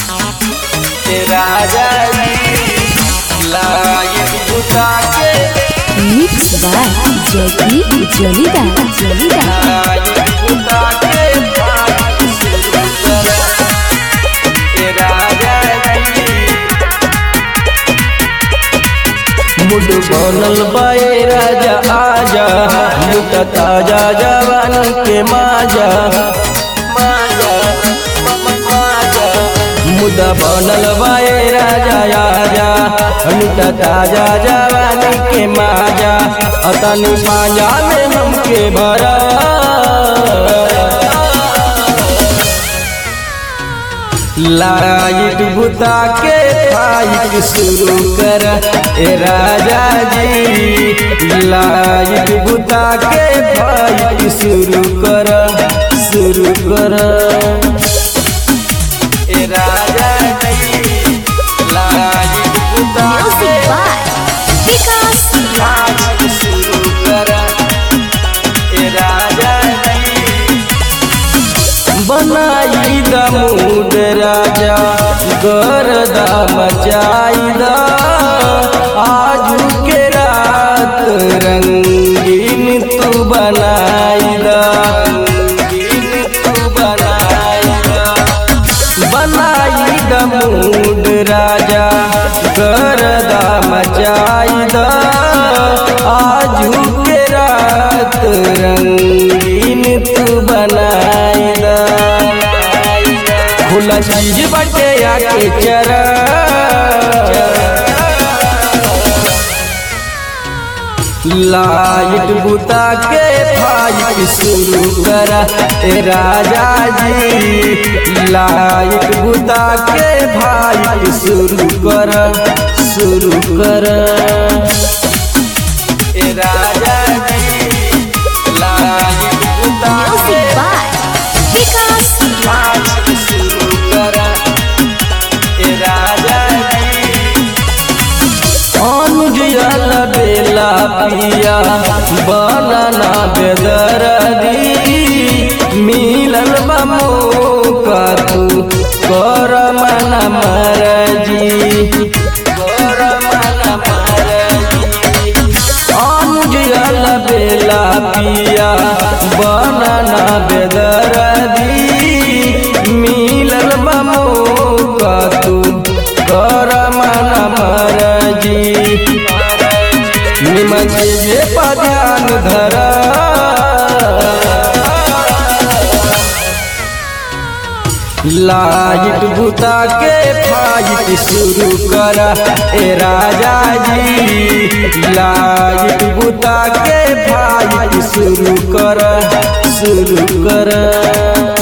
राजा लायक बुता के मिक्स बाय जयदीप जलीदा जलीदा लायक बुता के बात शुरू कर राजा मुड बनल बाए राजा आजा मुट ताजा जवान के माजा माजा माजा मुदा बनल बाए राजा आजा मुट ताजा जवान के माजा अतनी पाजा में हमके भरा लाइट बुता के फाइट शुरू कर ए राजा जी लाइट बुता के फाइट शुरू कर शुरू कर ए राजा जी लाइट बुता के म्यूजिक बाय विकास फाइट शुरू कर ए राजा जी बनाई द मूड राजा गरदा मचाई द आजू के रात रंगीन तू बनाई द रंगीन तू बनाई द बनाई द मूड राजा गरदा मचाई द आजू के रात रंगीन तू बनाई द खुला चीज बटे आके चरा लाइट बुता के फाइट शुरू करा ए राजा जी लाइट बुता के फाइट शुरू कर शुरू कर ए राजा जी लाइट बुता के म्यूजिक बाय विकास फाइट शुरू कर ए राजा जी अनुजल बेला पिया बनना बेदरदी मिलल मौका तू कर मन मरजी कर मन मरजी अनुजल बेला पिया बनना बेदरदी मिलल मौका तू कर मन मरजी निमन जे पध्यान धर लाइट बुता के फाइट शुरू कर ए राजा जी लाइट बुता के फाइट शुरू कर शुरू कर